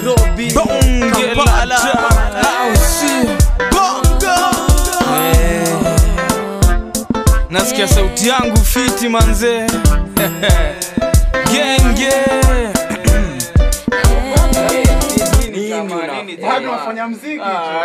Nairobi, Bonge la Kampala, taa. au sio? Bongo. Eh. Nasikia sauti yangu fiti manze genge Bado unafanya mziki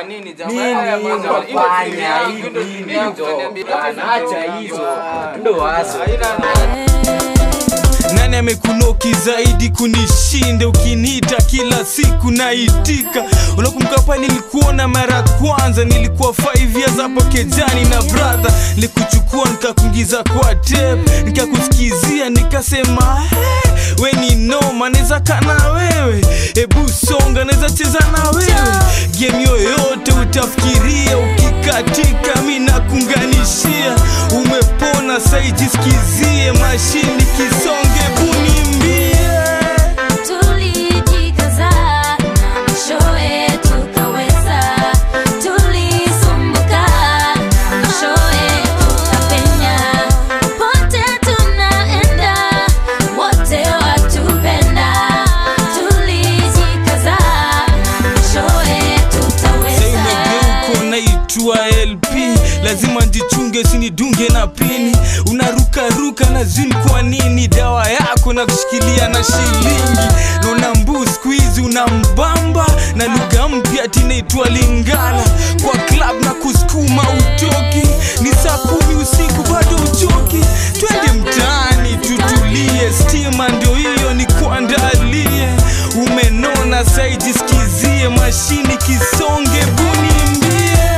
nani amekunoki zaidi kunishinde ukiniita kila siku naitika unakumbuka pale nilikuona mara ya kwanza nilikuwa 5 years hapo kejani na brother nilikuchukua nikakuingiza kwa tape nikakusikizia nikasema "Hey, we ni noma naweza kana wewe hebu songa naweza cheza na wewe game yoyote utafikiria ukikatika mi nakunganishia umepona saijisikizie mashini kisonge bunimbie Tulijikaza na mwishowe tukaweza, tulisumbuka na mwishowe tukapenya. Pote tunaenda wote watupenda, tulijikaza na mwishowe tutaweza. saimegeuko naitwa lp lazima njichunge sinidunge na pini unarukaruka na zin kwa nini dawa yako na kushikilia na shilingi naona mbu skuizi unambamba na lugha mpya tinaitwa lingala kwa club na kusukuma utoki ni saa kumi usiku bado uchoki twende mtaani tutulie stima ndio hiyo ni kuandalie umenona saijisikizie mashini kisonge bunimbie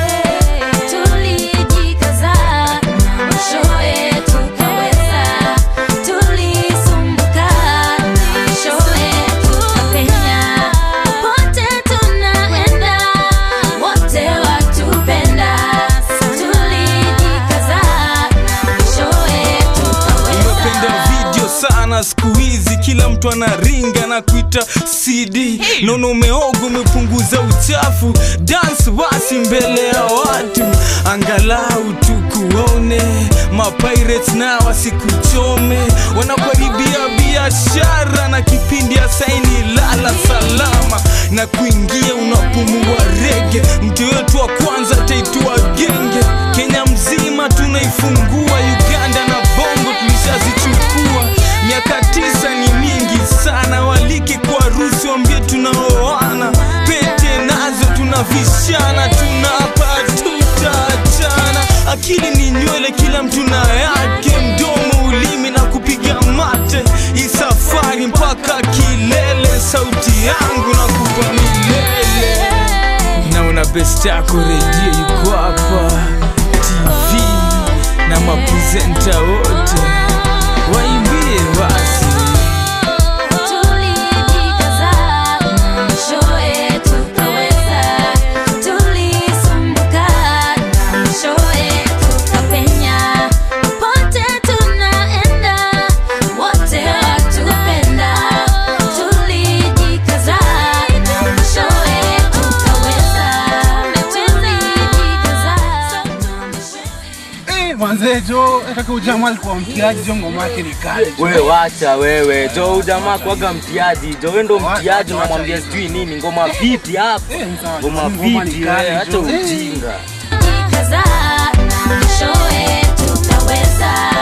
Tulijikaza na mwishowe tukaweza, tulisumbuka na mwishowe tukapenya. Pote tunaenda wote watupenda, tulijikaza na mwishowe umependa tukaweza. video sana siku hizi kila mtu anaringa na kuita cd nono umeoga umepunguza uchafu dance basi mbele ya watu angalau tukuone mapirates na wasikuchome wanakuharibia biashara na kipindi ya saini lala salama na kuingia unapumua rege mtu wetu wa kwanza taitwa genge kenya mzima tunaifungua uganda na bongo tulishazichukua miaka tisa ni mingi sana walike kwa rusi wambie tunaoana pete nazo tunavishana tunapa tutaachana akili ni nywele kila mtu na yake mdomo ulimi na kupiga mate hii safari mpaka kilele sauti yangu na kupa milele naona best yako redio yuko hapa tv na maprezenta wote waimbie basi Tulijikaza na mwishowe tukaweza, tulisumbuka na mwishowe tukapenya. Pote tunaenda wote watupenda, tulijikaza na mwishowe tukaweza, tulijikaza na mwishowe Eh, manze jo ataka ujamaa alikuwa mtiaji jo ngoma yake ni kali jo. wewe wacha wewe jo huyu jamaa kwaga mtiaji jo wewe ndo mtiaji unamwambia sijui nini ngoma vipi hapa Eh, ni sawa, ngoma ngoma ni vipi kali, wewe acha jo. ujinga Jikaza na mwishowe tutaweza